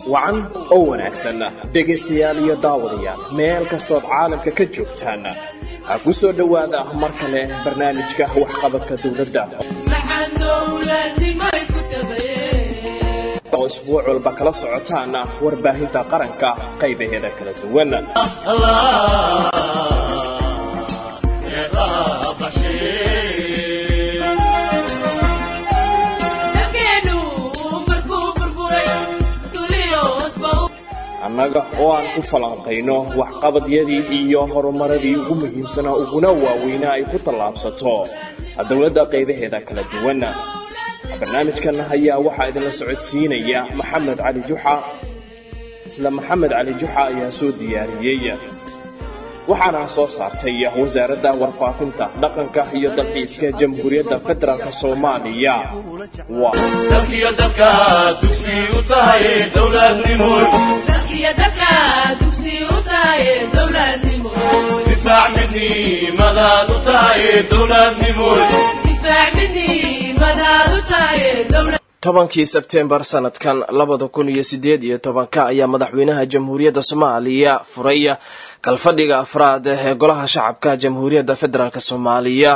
wacan oo wanaagsan dhegaystayaal iyo daawadayaal meel kastood caalamka ka joogtaan ha ku soo dhowaada mar kale barnaamijka waxqabadka dowladda oo isbuuc walba kala socotaan warbaahinta qaranka qaybaheeda kala duwan annaga oo aan ku falanqayno waxqabadyadii iyo horumaradii ugu muhiimsanaa uguna waaweynaa ay ku tallaabsato dowladda qaybaheeda kala duwan barnaamijkan ayaa waxaa idinla socodsiinaya maxamed cali juxa isla maxamed cali juxa ayaa soo diyaariyey waxaana soo saartay wasaaradda warfaafinta dhaqanka iyo dalxiiska jamhuuriyadda federaalk soomaaliya dalkiyo dadka dugsi u tahay dowladnimo difaac midnimadaad u tahay dowladnimo tobankii sebteembar sanadkan labada kun iyo sideed iyo tobanka ayaa madaxweynaha jamhuuriyadda soomaaliya furay kalfadhiga afraad ee golaha shacabka jamhuuriyadda federaalk soomaaliya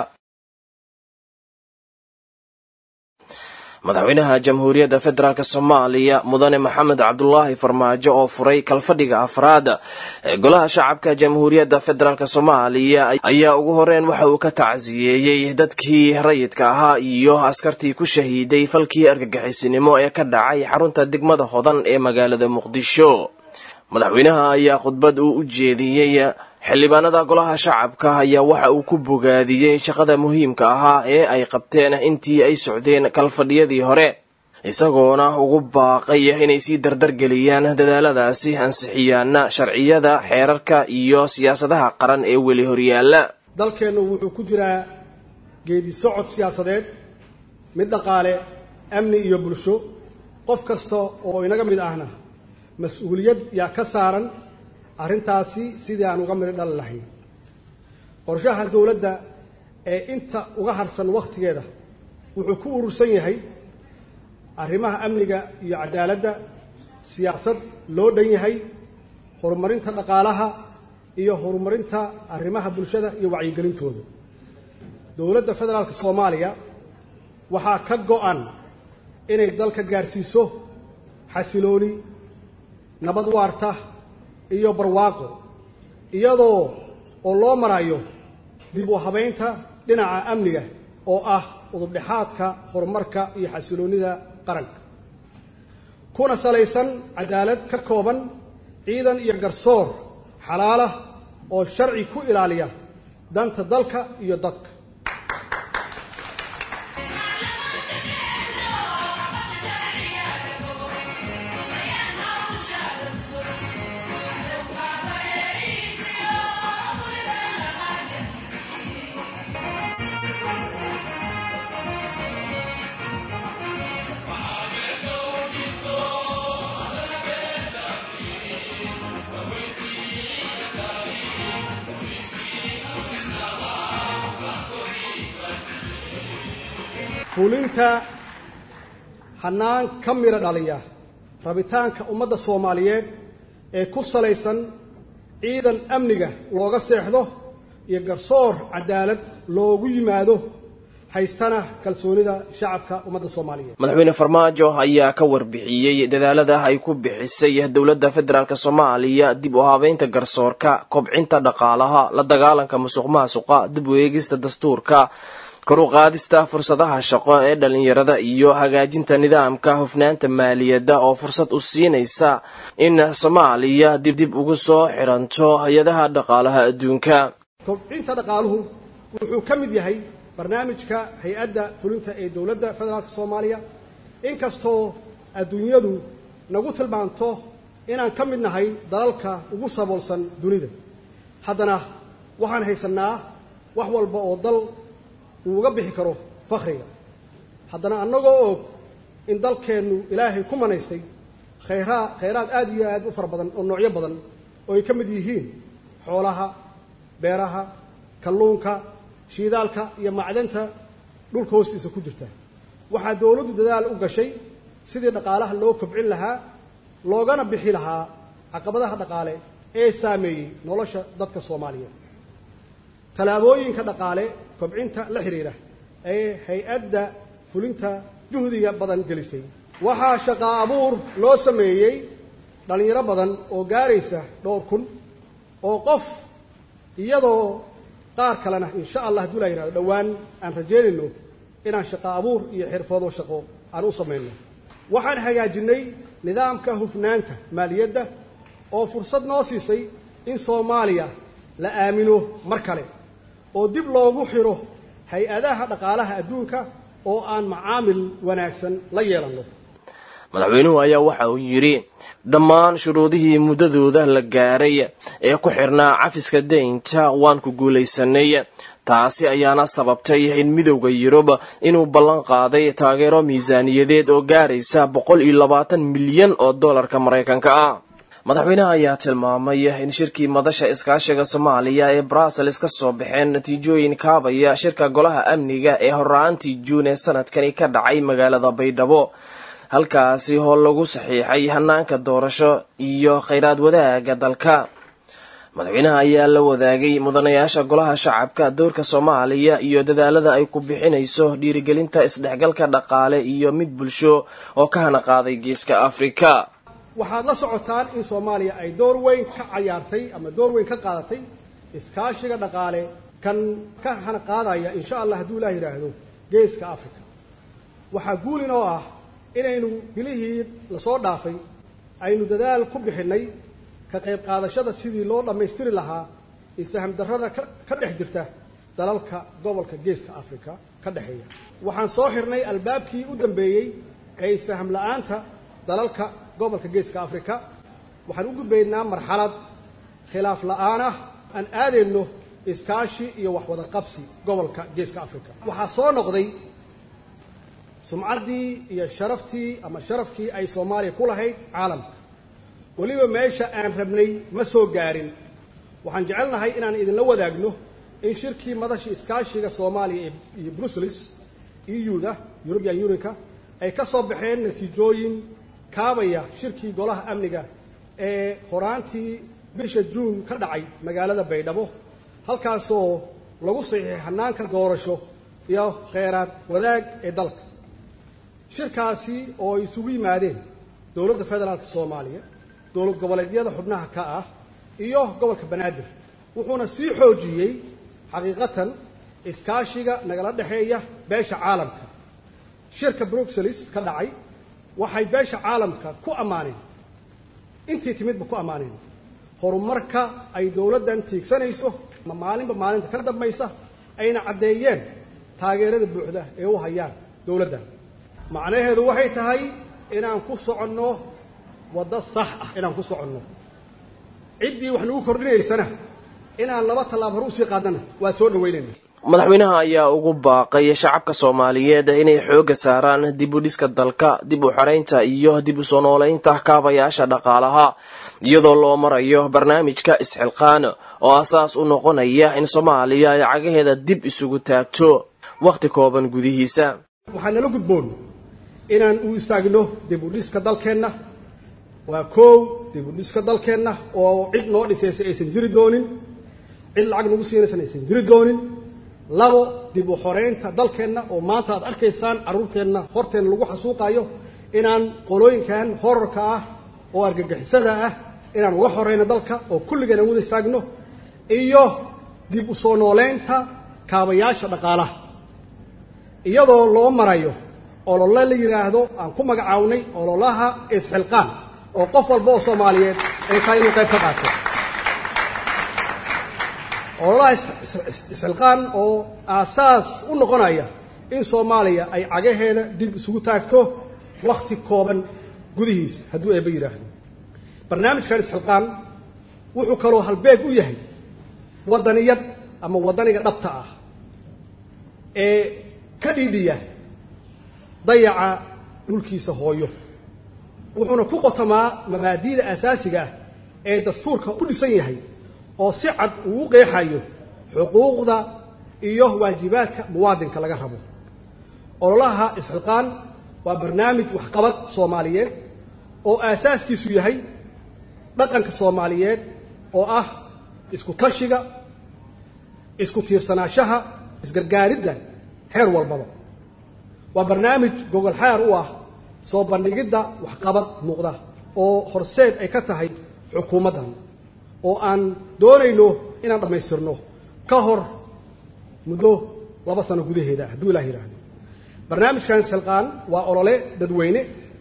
madaxweynaha jamhuuriyadda federaalk soomaaliya mudane maxamed cabdulaahi farmaajo oo furay kalfadhiga afraad ee golaha shacabka jamhuuriyadda federaalk soomaaliya ayaa ugu horeyn waxa uu ka tacsiyeeyey dadkii rayidka ahaa iyo askartii ku shahiiday falkii argagixisinimo ee ka dhacay xarunta degmada hodan ee magaalada muqdisho madaxweynaha ayaa khudbad uu u jeediyey xildhibaanada golaha shacabka ayaa waxa uu ku bogaadiyey shaqada muhiimka ahaa ee ay qabteen intii ay socdeen kalfadhiyadii hore isagoona ugu baaqay inay sii dardargeliyaan dadaaladaasi ansixiyaana sharciyada xeerarka iyo siyaasadaha qaran ee weli horyaala dalkeennu wuxuu ku jiraa geedi socod siyaasadeed mid dhaqaale amni iyo bulsho qof kasta oo inaga mid ahna mas-uuliyad yaa ka saaran arrintaasi sidii aan uga midho dhali lahayn qorshaha dowladda ee inta uga harsan wakhtigeeda wuxuu ku urursan yahay arrimaha amniga iyo cadaaladda siyaasad loo dhan yahay horumarinta dhaqaalaha iyo horumarinta arrimaha bulshada iyo wacyigelintooda dowladda federaalka soomaaliya waxaa ka go-an inay dalka gaarsiiso xasilooni nabad waarta iyo barwaaqo iyadoo oo loo marayo dib u habaynta dhinaca amniga oo ah udubdhexaadka horumarka iyo xasiloonnida qaranka kuna salaysan cadaalad ka kooban ciidan iyo garsoor xalaalah oo sharci ku ilaaliya danta dalka iyo dadka fulinta hannaan ka midho dhaliya rabitaanka ummadda soomaaliyeed ee ku salaysan ciidan amniga looga seexdo iyo garsoor cadaalad loogu yimaado haystana kalsoonida shacabka ummadda soomaaliyeed madaxweyne farmaajo ayaa ka warbixiyey dadaalada ay ku bixisay dowladda federaalk soomaaliya dib u habeynta garsoorka kobcinta dhaqaalaha la dagaalanka musuq maasuqa dib u eegista dastuurka kor u qaadista fursadaha shaqo ee dhalinyarada iyo hagaajinta nidaamka hufnaanta maaliyadda oo fursad u siinaysa in soomaaliya dibdib ugu soo xiranto hay-adaha dhaqaalaha adduunka kobcinta dhaqaaluhu wuxuu ka mid yahay barnaamijka hay-adda fulinta ee dowladda federaalk soomaaliya inkastoo adduunyadu nagu tilmaanto inaan ka mid nahay dalalka ugu saboolsan dunida haddana waxaan haysannaa wax walba oo dal uu uga bixi karo fakhriga haddana annagoo og in dalkeennu ilaahay ku manaystay khayraa khayraad aad iyo aad u fara badan oo noocyo badan oo ay ka mid yihiin xoolaha beeraha kalluunka shiidaalka iyo macdanta dhulka hoostiisa ku jirta waxaa dowladdu dadaal u gashay sidii dhaqaalaha loo kobcin lahaa loogana bixi lahaa caqabadaha dhaqaale ee saameeyey nolosha dadka soomaaliyeed tallaabooyinka dhaqaale kobcinta la xidhiidha ee hay-adda fulinta juhdiga badan gelisay waxaa shaqaa abuur loo sameeyey dhallinyaro badan oo gaaraysa dhowr kun oo qof iyadoo qaar kalena insha allah hadduu la yihahdo dhowaan aan rajaynayno inaan shaqo abuur iyo xirfado shaqo aan u samayno waxaan hagaajinnay nidaamka hufnaanta maaliyadda oo fursad noo siisay in soomaaliya la aamino mar kale oo dib loogu xiro hay-adaha dhaqaalaha adduunka oo aan macaamil wanaagsan la yeelanno madaxweynuhu ayaa waxa uu yidhi dhammaan shuruudihii muddadooda la gaaray ee ku xirnaa cafiska deynta waan ku guulaysanay taasi ayaana sababtay in midowda yurub inuu ballan qaaday taageero miisaaniyadeed oo gaaraysa boqol iyo labaatan milyan oo dollarka maraykanka ah madaxweynaha ayaa tilmaamay in shirkii madasha iskaashiga soomaaliya ee brussels ka soo baxeen natiijooyin kaabaya shirka golaha amniga ee horra-aantii juun ee sanadkani ka dhacay magaalada baydhabo halkaasi oo lagu saxiixay hanaanka doorasho iyo khayraad wadaaga dalka madaxweynaha ayaa la wadaagay mudanayaasha golaha shacabka dowrka soomaaliya iyo dadaalada ay ku bixinayso dhiirigelinta isdhexgalka dhaqaale iyo mid bulsho oo ka hana qaaday geeska afrika waxaad la socotaan in soomaaliya ay door weyn ka cayaartay ama door weyn ka qaadatay iskaashiga dhaqaale kan ka hana qaadaya insha allah hadduu ilaah yidhaahdo geeska africa waxaa guulin oo ah inaynu bilihii lasoo dhaafay aynu dadaal ku bixinnay ka qayb qaadashada sidii loo dhammaystiri lahaa isfaham darrada ka dhex jirta dalalka gobolka geeska africa ka dhexeeya waxaan soo xirnay albaabkii u dambeeyey ee isfaham la-aanta dalalka gobolka geeska africa waxaan u gudbaynaa marxalad khilaaf la-aan ah aan aadayno iskaashi iyo waxwada qabsi gobolka geeska africa waxaa soo noqday sumcaddii iyo sharaftii ama sharafkii ay soomaaliya ku lahayd caalamka weliba meesha aan rabnay ma soo gaarin waxaan jecelnahay inaan idinla wadaagno in shirkii madasha iskaashiga soomaaliya iyo brussels euda european unionka ay ka soo baxeen natiijooyin kaabaya shirkii golaha amniga ee horaantii bisha juun ka dhacay magaalada baydhabo halkaasoo lagu saxiixay hanaanka doorasho iyo kheyraad wadaag ee dalka shirkaasi oo ay isugu yimaadeen dowladda federaalka soomaaliya dowlad goboleedyada xubnaha ka ah iyo gobolka banaadir wuxuuna sii xoojiyey xaqiiqatan iskaashiga nagala dhexeeya beesha caalamka shirka bruxelles ka dhacay waxay beesha caalamka ku ammaaneen intii timidba ku ammaaneen horumarka ay dowladdan tiigsanayso maalinba maalinta ka dambaysa ayna caddeeyeen taageerada buuxda ee u hayaan dowladdan macnaheedu waxay tahay inaan ku soconno waddo sax ah inaan ku soconno ciddii wax nagu kordhinaysana inaan laba tallaab hor usii qaadnana waa soo dhaweynayna madaxweynaha ayaa ugu baaqay shacabka soomaaliyeed inay xoogga saaraan dib u dhiska dalka dib u xaraynta iyo dib u soo noolaynta kaabayaasha dhaqaalaha iyadoo loo marayo barnaamijka isxilqaan oo asaas u noqonaya in soomaaliya ay cagaheeda dib isugu taagto wakhti kooban gudihiisa waxaa nala gudboon inaan u istaagno dib u dhiska dalkeenna waa koow dib u dhiska dalkeenna oo cid noo dhisaysa aysan jiri doonin cid lacag nagu siinaysan aysan jiri doonin labo dib u xoreynta dalkeenna oo maanta aad arkaysaan carruurteenna horteenna lagu xasuuqayo inaan qolooyinkan horarka ah oo argagixisada ah inaan uga xoreyno dalka oo kulligeen aan wada istaagno iyo dib u soo nooleynta kaabayaasha dhaqaalaha iyadoo loo marayo olole la yidhaahdo aan ku magacawnay ololaha isxilqaan oo qof walba oo soomaaliyeed ay tahay inuu qayb ka qaato ololaha isxilqaan oo aasaas u noqonaya in soomaaliya ay cagaheeda dib isugu taagto wakhti kooban gudihiis hadduu eeba yidhaahdo barnaamijkan isxilqaan wuxuu kaloo halbeeg u yahay waddaniyad ama waddaniga dhabta ah ee ka dhidhiya dayaca dhulkiisa hooyo wuxuuna ku qotamaa mabaadi'da asaasiga ah ee dastuurka u dhisan yahay oo si cad uu u qeexayo xuquuqda iyo waajibaadka muwaadinka laga rabo ololaha isxilqaan waa barnaamij waxqabad soomaaliyeed oo aasaaskiisu yahay dhaqanka soomaaliyeed oo ah isku tashiga isku tiirsanaashaha isgargaaridda heer walbaba waa barnaamij gogol xaar u ah soo bandhigidda waxqabad muuqda oo horseed ay ka tahay xukuumaddan oo aan doonayno inaan dhammaystirno ka hor muddo laba sano gudaheeda hadduu ilaah yidhaahdo barnaamijkan silqaan waa olole dadweyne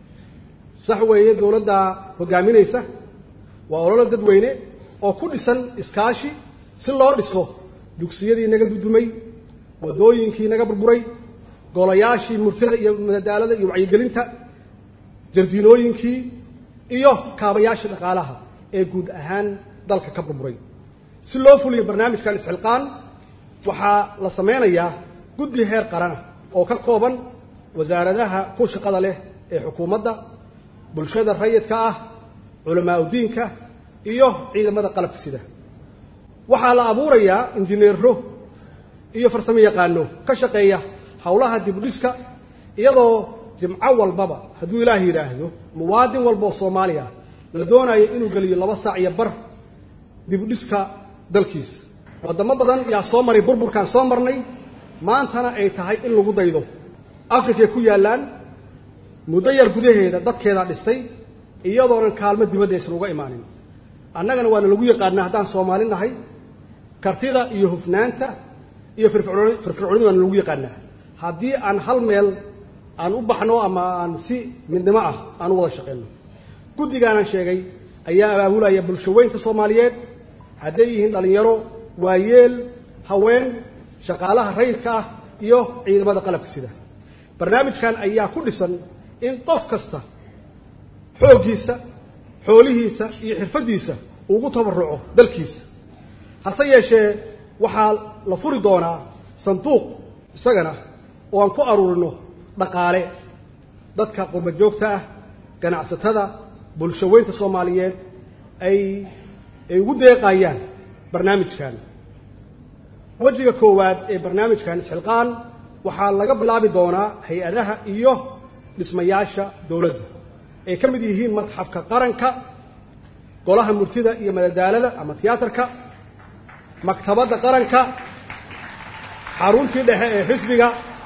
sax weeye dowladda hoggaaminaysa waa olole dadweyne oo ku dhisan iskaashi si loo dhiso dugsiyadii naga dudumay waddooyinkii naga burburay golayaashii murtida iyo madadaalada iyo wacyigelinta jardiinooyinkii iyo kaabayaashii dhaqaalaha ee guud ahaan dalka ka burburay si loo fuliyo barnaamijkan isxilqaan waxaa la sameynayaa guddi heer qarana oo ka kooban wasaaradaha ku shaqada leh ee xukuumadda bulshada rayidka ah culamaa udiinka iyo ciidamada qalabka sida waxaa la abuurayaa injineero iyo farsamo yaqaano ka shaqeeya howlaha dibudhiska iyadoo jimco walbaba hadduu ilaah yidhaahdo muwaadin walba oo soomaaliya la doonayo inuu geliyo laba saac iyo bar dibudhiska dalkiisa waddamo badan yaa soo maray burburkaan soo marnay maantana ay tahay in lagu daydo afrikay ku yaallaan muddo yar gudaheeda dadkeedaa dhistay iyadoonan kaalmo dibadda aysan uga imaanin annagana waana lagu yaqaanaa haddaan soomaali nahay kartida iyo hufnaanta iyo firfircooni firfircoonida waana lagu yaqaanaa haddii aan hal meel aan u baxno ama aan si midnimo ah aan u wada shaqeyno guddigaanan sheegay ayaa abaabulaya bulshaweynta soomaaliyeed hadday yihiin dhallinyaro waayeel haween shaqaalaha rayidka ah iyo ciidamada qalabka sida barnaamijkan ayaa ku dhisan in qof kasta xooggiisa xoolihiisa iyo xirfaddiisa ugu tabarruco dalkiisa hase yeeshee waxaa la furi doonaa sanduuq isagana oo aan ku aruurino dhaqaale dadka qurba joogta ah ganacsatada bulshaweynta soomaaliyeed ay ay ugu deeqayaan barnaamijkan wejiga koowaad ee barnaamijkan isxilqaan waxaa laga bilaabi doonaa hay-adaha iyo dhismayaasha dowladda ay ka mid yihiin madxafka qaranka golaha murtida iyo madadaalada ama tiyaatarka maktabadda qaranka xaruntii dhexe ee xisbiga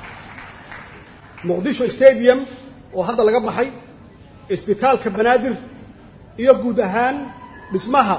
muqdisho stadium oo hadda laga baxay isbitaalka banaadir iyo guud ahaan dhismaha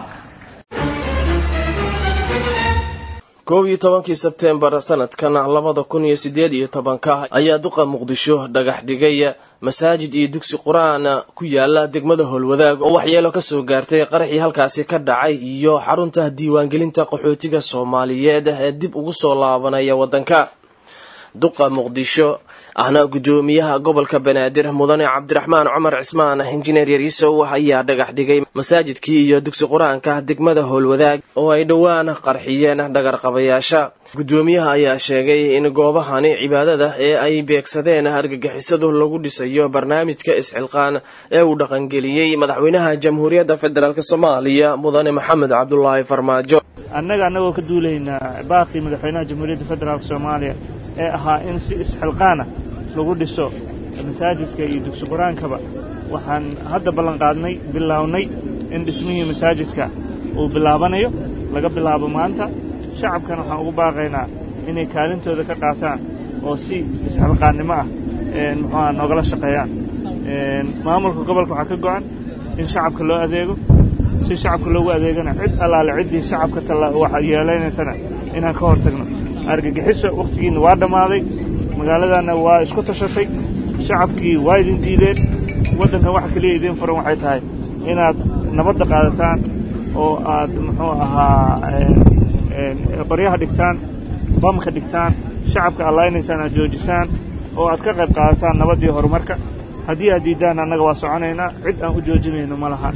koob iyo tobankii sebtembar sanadkan labada kun iyo sideed iyo tobanka ayaa duqa muqdisho dhagax dhigay masaajid iyo dugsi qur-aan ku yaala degmada howlwadaag oo waxyeelo kasoo gaartay qaraxii halkaasi ka dhacay iyo xarunta diiwaangelinta qaxootiga soomaaliyeed ee dib ugu soo laabanaya waddanka duqa muqdisho ahna guddoomiyaha gobolka banaadir mudane cabdiraxmaan cumar cismaan injineer yariisow ayaa dhagax dhigay masaajidkii iyo dugsi qur-aanka degmada howlwadaag oo ay dhowaan qarxiyeen dhagarqabayaasha guddoomiyaha ayaa sheegay in goobahani cibaadada ee ay beegsadeen argagixisadu lagu dhisayo barnaamijka isxilqaan ee uu dhaqangeliyey madaxweynaha jamhuuriyadda federaalk soomaaliya mudane maxamed cabdulaahi farmaajo annaga annagoo ka duulaynaa baaqii madaxweynaha jamhuuriyadda federaalk soomaaliya ee ahaa in si isxilqaana lagu dhiso masaajidka iyo dugsi qur-aankaba waxaan hadda ballanqaadnay bilaawnay in dhismihii masaajidka uu bilaabanayo laga bilaabo maanta shacabkana waxaan ugu baaqaynaa inay kaalintooda ka qaataan oo si isxilqaannimo ah muxuuha noogala shaqeeyaan maamulka gobolka waxaa ka go'an in shacabka loo adeego si shacabka loogu adeegana cid allaale ciddii shacabka yeelanaysana inaan ka hor tagno argagixiso wakhtigiinna waa dhammaaday magaaladanna waa isku tashatay shacabkii waa idin diideen waddankan waxa keliya idiin furan waxay tahay inaad nabadda qaadataan oo aad muxuu ahaa qoryaha dhigtaan bamka dhigtaan shacabka allaynaysaan aad joojisaan oo aad ka qayb qaadataan nabaddii horumarka haddii aad diiddaan annaga waa soconaynaa cid aan u joojinayno ma laha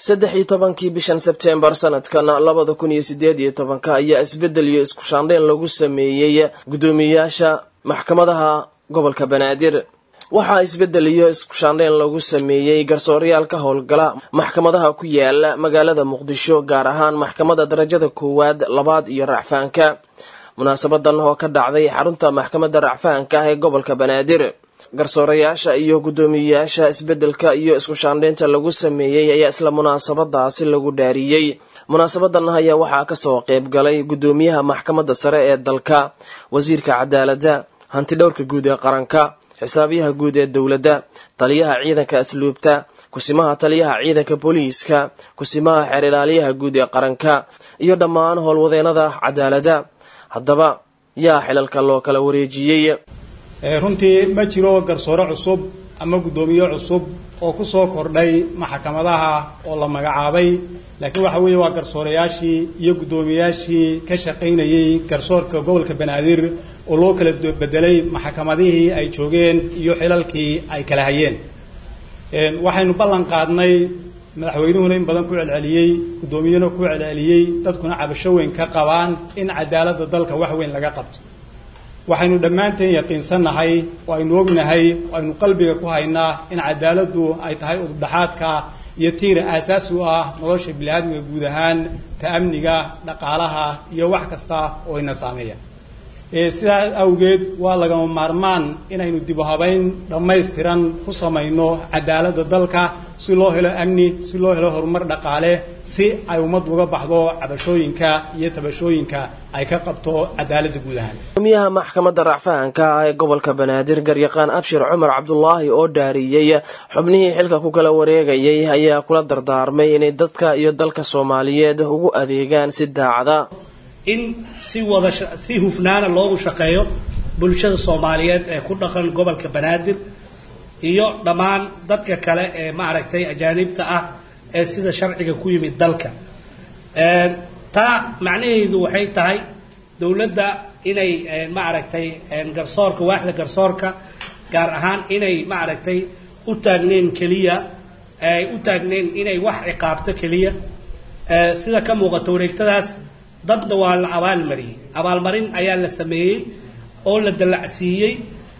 saddex iyo tobankii bishan sebtembar sanadkan labada kun iyo sideed iyo tobanka ayaa isbeddel iyo isku shaandheyn lagu sameeyey guddoomiyayaasha maxkamadaha gobolka banaadir waxaa isbeddel iyo isku shaandheyn lagu sameeyey garsoorayaal ka howlgala maxkamadaha ku yaala magaalada muqdisho gaar ahaan maxkamadda darajada koowaad labaad iyo racfaanka munaasabadan oo ka dhacday xarunta maxkamadda racfaanka ah ee gobolka banaadir garsoorayaasha iyo guddoomiyeyaasha isbeddelka iyo isku shaandheynta lagu sameeyey ayaa isla munaasabadaasi lagu dhaariyey munaasabadan ayaa waxaa kasoo qayb galay guddoomiyaha maxkamadda sare ee dalka wasiirka cadaaladda hantidhowrka guud ee qaranka xisaabiyaha guud ee dowladda taliyaha ciidanka asluubta kusimaha taliyaha ciidanka booliiska kusimaha xeer ilaaliyaha guud ee qaranka iyo dhammaan howlwadeenada cadaaladda haddaba yaa xilalka loo kala wareejiyey runtii ma jiro garsoore cusub ama guddoomiye cusub oo ku soo kordhay maxkamadaha oo la magacaabay laakiin waxa weeye waa garsoorayaashii iyo guddoomiyayaashii ka shaqaynayey garsoorka gobolka banaadir oo loo kala bedelay maxkamadihii ay joogeen iyo xilalkii ay kala hayeen waxaynu ballan qaadnay madaxweynuhuna in badan ku celceliyey guddoomiyena ku celceliyey dadkuna cabasho weyn ka qabaan in cadaaladda dalka wax weyn laga qabto waxaynu dhammaanteen yaqiinsannahay oo aynu ognahay oo aynu qalbiga ku haynaa in cadaaladdu ay tahay udubdhaxaadka iyo tiira aasaasi u ah nolosha biniaadmiga guud ahaan ta amniga dhaqaalaha iyo wax kasta oo ina saameeya sidaa awgeed waa lagama maarmaan inaynu dib u habayn dhammaystiran ku samayno cadaaladda dalka si loo helo amni si loo helo horumar dhaqaale si ay ummaddu uga baxdo cabashooyinka iyo tabashooyinka ay ka qabto cadaaladda guud ahaan guddoomiyaha maxkamadda racfahanka ah ee gobolka banaadir garyaqaan abshir cumar cabdulaahi oo dhaariyey xubnihii xilka ku kala wareegayay ayaa kula dardaarmay inay dadka iyo dalka soomaaliyeed ugu adeegaan si daacada in si wada si hufnaana loogu shaqeeyo bulshada soomaaliyeed ee ku dhaqan gobolka banaadir iyo dhammaan dadka kale ee maaragtay ajaanibta ah ee sida sharciga ku yimid dalka taa macnaheedu waxay tahay dowladda inay maaragtay garsoorka waaxda garsoorka gaar ahaan inay maaragtay u taagneen keliya ay u taagneen inay wax ciqaabto keliya sida ka muuqata wareegtadaas dadna waa la abaalmariyey abaalmarin ayaa la sameeyey oo la dallacsiiyey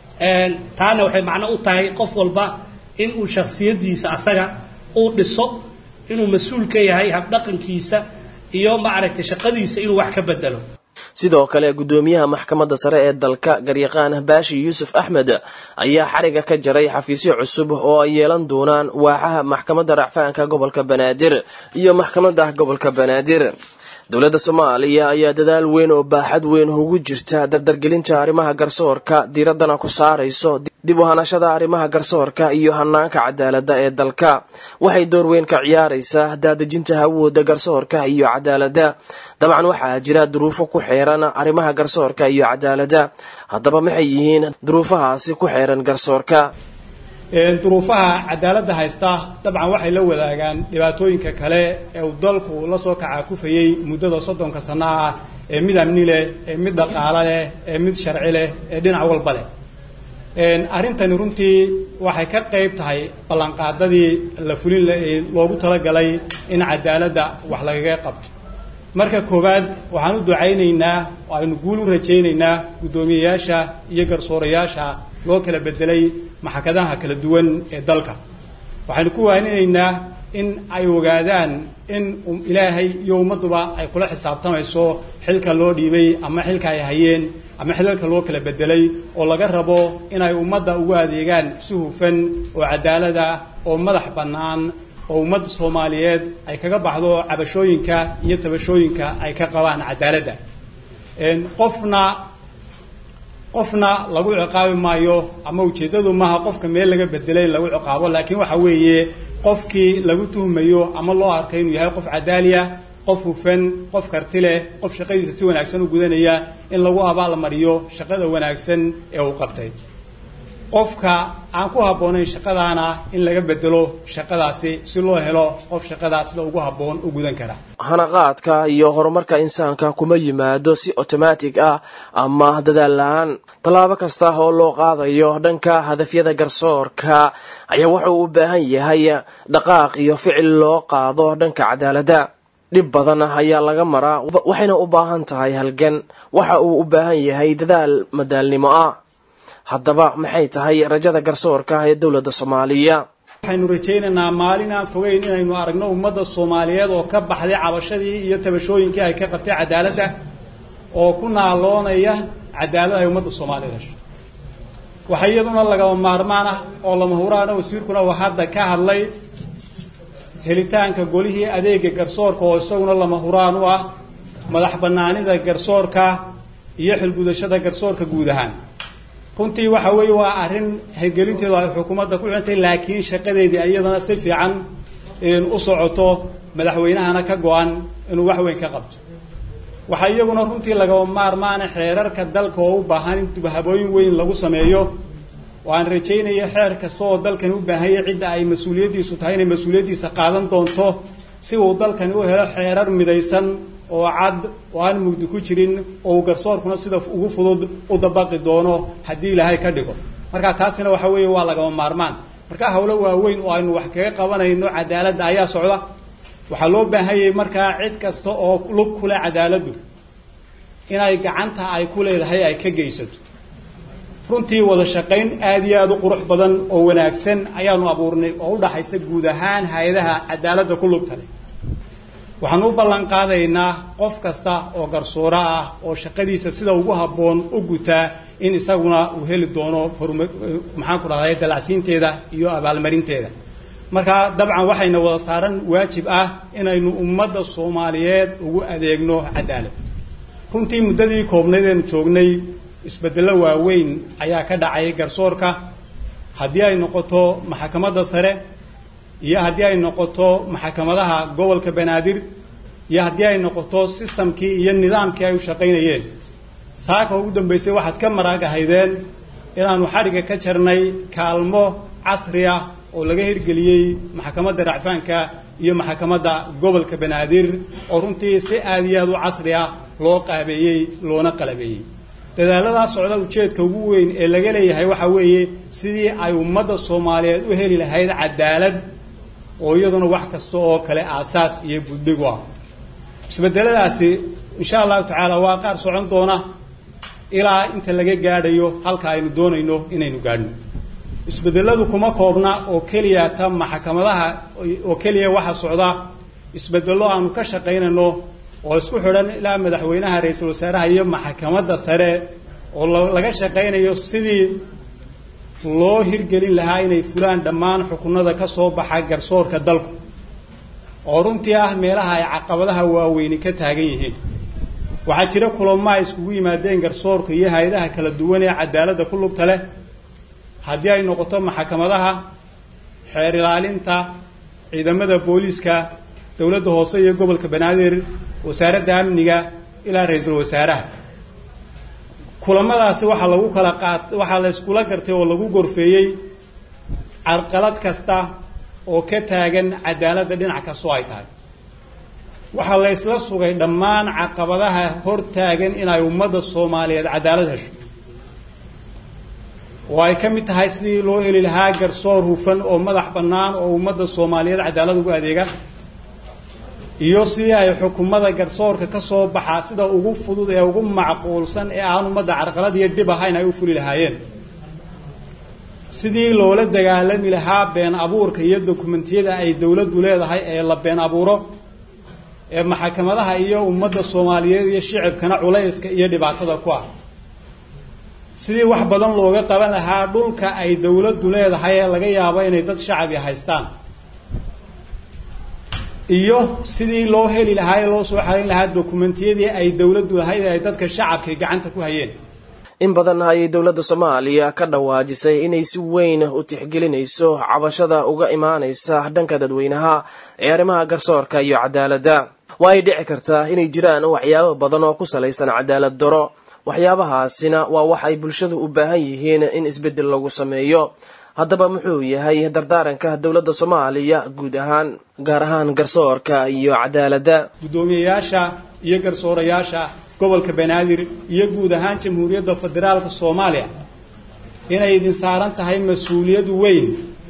taana waxay macno u tahay qof walba in uu shaksiyadiisa asaga uu dhiso inuu mas-uul ka yahay habdhaqankiisa iyo maaragtay shaqadiisa inuu wax ka bedelo sidoo kale guddoomiyaha maxkamadda sare ee dalka garyaqaan baashi yuusuf axmed ayaa xariga ka jaray xafiisyo cusub oo ay yeelan doonaan waaxaha maxkamadda racfaanka gobolka banaadir iyo maxkamadda gobolka banaadir dowladda soomaaliya ayaa dadaal weyn oo baaxad weyn ugu jirta dardargelinta arrimaha garsoorka diiraddana ku saarayso dib u hanashada arrimaha garsoorka iyo hanaanka cadaaladda ee dalka waxay door weyn ka ciyaaraysaa daadejinta hawooda garsoorka iyo cadaaladda dabcan waxaa jira duruufo ku xeeran arrimaha garsoorka iyo cadaaladda haddaba maxay yihiin duruufahaasi ku xeeran garsoorka duruufaha cadaaladda haysta dabcan waxay la wadaagaan dhibaatooyinka kale ee uu dalku la soo kacaakufayey muddada soddonka sano ah ee mid amni leh ee mid dhaqaalo leh ee mid sharci leh ee dhinac walba leh arrintani runtii waxay ka qayb tahay ballanqaadadii la fulin loogu talagalay in cadaaladda wax lagaga qabto marka koowaad waxaan u ducaynaynaa oo aynu guul u rajaynaynaa guddoomiyeyaasha iyo garsoorayaasha loo kala bedelay maxakadaha kala duwan ee dalka waxaynu ku waaninaynaa in ay ogaadaan in ilaahay iyo ummadduba ay kula xisaabtamayso xilka loo dhiibay ama xilka ay hayeen ama xilalka loo kala bedelay oo laga rabo inay ummadda ugu adeegaan si hufan oo cadaalada oo madax bannaan oo ummadda soomaaliyeed ay kaga baxdo cabashooyinka iyo tabashooyinka ay ka qabaan cadaaladda qofna qofna lagu ciqaabi maayo ama ujeeddadu maaha qofka meel laga bedelay in lagu ciqaabo laakiin waxa weeye qofkii lagu tuhmayo ama loo arkay inuu yahay qof cadaaliya qof hufan qof karti leh qof shaqadiisa si wanaagsan u gudanaya in lagu abaalmariyo shaqada wanaagsan ee uu qabtay qofka aan ku habboonayn shaqadaana in laga bedelo shaqadaasi si loo helo qof shaqadaa sida ugu habboon u gudan kara hanaqaadka iyo horumarka insaanka kuma yimaado si otomaatig ah ama dadaal la-aan tallaabo kasta oo loo qaadayo dhanka hadafyada garsoorka ayaa wuxuu u baahan yahay dhaqaaq iyo ficil loo qaado dhanka cadaaladda dhib badan ayaa laga maraa waxayna u baahan tahay halgan waxa uu u baahan yahay dadaal madaalnimo ah haddaba maxay tahay rajada garsoorka ee dowladda soomaaliya waxaynu rajaynaynaa maalin aan fogeyn inaynu aragno ummadda soomaaliyeed oo ka baxday cabashadii iyo tabashooyinkii ay ka qabtay cadaaladda oo ku naaloonaya cadaalad ay ummadda soomaaliyeed hesho waxaa iyaduna lagaba maarmaan ah oo lama huraana wasiirkuna uu hadda ka hadlay helitaanka golihii adeega garsoorka oo isaguna lama huraan u ah madax bannaanida garsoorka iyo xilgudashada garsoorka guud ahaan runtii waxa weeye waa arrin hirgelinteedu ay xukuumadda ku xintay laakiin shaqadeedii iyadana si fiican u socoto madaxweynahana ka go-an inuu wax weyn ka qabto waxaa iyaguna runtii lagaba maarmaana xeerarka dalka oo u baahan in dubhabooyin weyn lagu sameeyo oo aan rajaynayo xeer kasta oo dalkani u baahanya cidda ay mas-uuliyaddiisu tahay inay mas-uuliyaddiisa qaadan doonto si uu dalkani u helo xeerar midaysan oo cad oo aan mugdi ku jirin oo uu garsoorkuna sida ugu fudud u dabaqi doono haddii ilaahay ka dhigo marka taasina waxa weeye waa lagaba maarmaan marka hawlo waaweyn oo aynu wax kaga qabanayno cadaaladda ayaa socda waxaa loo baahanyay markaa cid kasta oo lug ku leh cadaaladdu inay gacanta ay ku leedahay ay ka geysato runtii wada shaqayn aada iyo aada u qurux badan oo wanaagsan ayaanu abuurnay oo u dhaxaysa guud ahaan hay-adaha cadaaladda ku lugta leh waxaanu u ballan qaadaynaa qof kasta oo garsooro ah oo shaqadiisa sida ugu habboon u gutaa in isaguna uu heli doono horma maxaan ku dhahday dalacsiinteeda iyo abaalmarinteeda marka dabcan waxayna wada saaran waajib ah inaynu ummadda soomaaliyeed ugu adeegno cadaalad runtii muddadii koobnayd eenu joognay isbeddello waaweyn ayaa ka dhacay garsoorka haddii ay noqoto maxakamadda sare iyo haddii ay noqoto maxakamadaha gobolka banaadir iyo haddii ay noqoto sistamkii iyo nidaamkii ay u shaqaynayeen saaka ugu dambaysay waxaad ka maraagahaydeen inaanu xadhigga ka jarnay kaalmo casri ah oo laga hirgeliyey maxakamadda racfaanka iyo maxakamadda gobolka banaadir oo runtii si aada iyo aada u casri ah loo qaabeeyey loona qalabeeyey dadaaladaa socda ujeedka ugu weyn ee laga leeyahay waxaa weeye sidii ay ummadda soomaaliyeed u heli lahayd cadaalad oo iyaduna wax kasta oo kale aasaas iyo buddig u ah isbedeladaasi insha allahu tacaala waa qaar socon doona ilaa inta laga gaadhayo halka aynu doonayno inaynu gaadhno isbedeladu kuma koobna oo keliya ta maxkamadaha oo keliya waxa socda isbedello aanu ka shaqaynayno oo isku xidhan ilaa madaxweynaha ra-iisul wasaaraha iyo maxkamadda sare oo laga shaqaynayo sidii loo hirgelin lahaa inay fulaan dhammaan xukunada ka soo baxa garsoorka dalku oo runtii ah meelaha ay caqabadaha waaweyni ka taagan yihiin waxaa jira kulamo ay iskugu yimaadeen garsoorka iyo hay-adaha kala duwan ee cadaaladda ku lugta leh haddii ay noqoto maxkamadaha xeer ilaalinta ciidamada booliiska dowladda hoose iyo gobolka banaadir wasaaradda amniga ilaa ra-iisul wasaaraha kulamadaasi waxaa lagu kala qaat waxaa la iskula gartay oo lagu gorfeeyey carqalad kasta oo ka taagan cadaaladda dhinac kastoo ay tahay waxaa la isla sugay dhammaan caqabadaha hor taagan inay ummadda soomaaliyeed cadaalad hesho oo ay ka mid tahay sidii loo heli lahaa garsoor hufan oo madax bannaan oo ummadda soomaaliyeed cadaalad ugu adeega iyo sidii ay xukumada garsoorka ka soo baxaa sida ugu fudud ee ugu macquulsan ee aan ummadda carqalad iyo dhib ahayn ay u fuli lahaayeen sidii loola dagaalami lahaa been abuurka iyo dokumentiyada ay dowladdu leedahay ee la been abuuro ee maxkamadaha iyo ummadda soomaaliyeed iyo shicibkana culayska iyo dhibaatada ku ah sidii wax badan looga qaban lahaa dhulka ay dowladdu leedahay ee laga yaabo inay dad shacabi haystaan iyo sidii loo heli lahaa ee loo soo xarin lahaa dokumentiyadii ay dowladdu lahayd ee ay dadka shacabkay gacanta ku hayeen in badan ayay dowladda soomaaliya ka dhawaajisay inay si weyn u tixgelinayso cabashada uga imaanaysa dhanka dadweynaha ee arrimaha garsoorka iyo cadaaladda waa ay dhici kartaa inay jiraan waxyaabo badan oo ku salaysan cadaalad daro waxyaabahaasina waa wax ay bulshadu u baahan yihiin in isbeddel lagu sameeyo haddaba muxuu yahay dardaaranka dowladda soomaaliya guud ahaan gaar ahaan garsoorka iyo cadaaladda guddoomiyeyaasha iyo garsoorayaasha gobolka banaadir iyo guud ahaan jamhuuriyadda federaalka soomaaliya inay idin saaran tahay mas-uuliyad weyn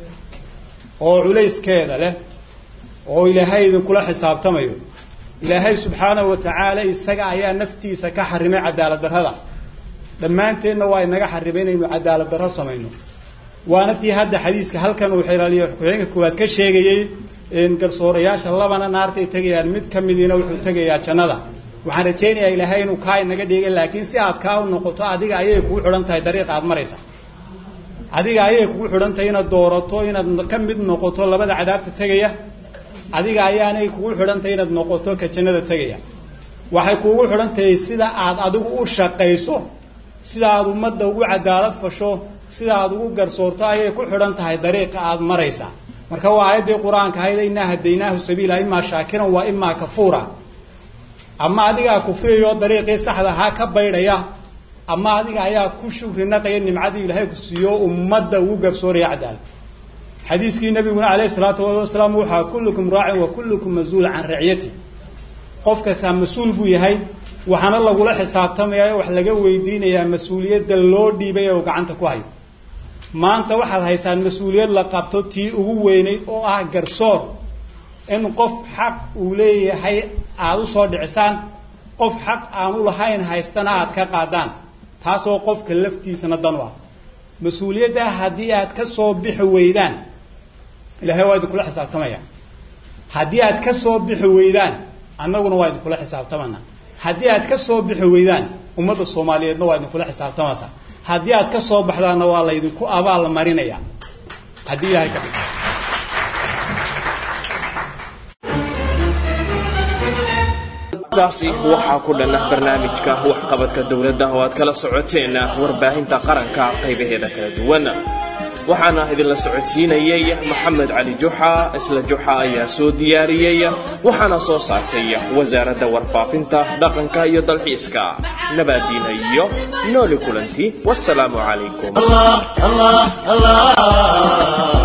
oo culayskeeda leh oo ilaahay idinkula xisaabtamayo ilaahay subxaanahu wa tacaala isaga ayaa naftiisa ka xarimay cadaalad darrada dhammaanteenna waa inaga xarimay inaynu cadaalad darro samayno waana tii hadda xadiiska halkan uu xiraaliyo ku-xigeenka koowaad ka sheegayey garsoorayaasha labana naartay tegayaan mid ka midiina wuxuu tegayaa jannada waxaan rajaynayaa ilaahay inuu kaa inaga dhigay laakiin si aad kaa u noqoto adiga ayay kugu xidhan tahay dariiqa aad maraysa adiga ayay kugu xidhan tahay inaad doorato inaad ka mid noqoto labada cadaabta tegaya adiga ayaanay kugu xidhan tahay inaad noqoto ka jannada tegaya waxay kuugu xidhan tahay sida aad adigu u shaqayso sida aad ummadda ugu cadaalad fasho sida aad ugu garsoorto ayay ku xidhan tahay dariiqa aad maraysaa marka waa aayaddii qur-aanka ahayd innaa hadaynaahu sabiila imaa shaakiran waa imaa kafuura ama adigaa kufriyayo dariiqii saxda ahaa ka baydhaya ama adiga ayaa ku shukri naqaya nimcadii ilaahay ku siiyo ummadda ugu garsooraya cadaalad xadiiskii nabiguna calayhi salaatu wasalaam waxaa kullukum raacin wa kullukum mas-uul can raciyati qof kastaa mas-uul buu yahay waxaana lagula xisaabtamaya wax laga weydiinayaa mas-uuliyadda loo dhiibay ee uu gacanta ku hayo maanta waxaad haysaan mas-uuliyad la qabto tii ugu weynayd oo ah garsoor in qof xaq uu leeyahay aada u soo dhicisaan qof xaq aanu lahayn haystana aad ka qaadaan taasoo qofka laftiisana dan u ah mas-uuliyaddaa haddii aad ka soo bixi weydaan ilahay waa idinkula xisaabtamaya haddii aad ka soo bixi weydaan annaguna waa idinkula xisaabtamana haddii aad ka soo bixi weydaan ummadda soomaaliyeedna waa idinkula xisaabtamaysaa haddii aad ka soo baxdaanna waa laydinku abaal marinaya haddii ilahay ka dhigto taasi waxaa ku dhanna barnaamijka waxqabadka dowladda oo aad kala socoteen warbaahinta qaranka qaybaheeda kala duwan waxaana idinla socodsiinayay maxamed cali juxa isla juxa ayaa soo diyaariyey waxaana soo saartay wasaaradda warfaafinta dhaqanka iyo dalxiiska nabaadiina iyo nooli kulanti wasalaamu calaykum الله الله الله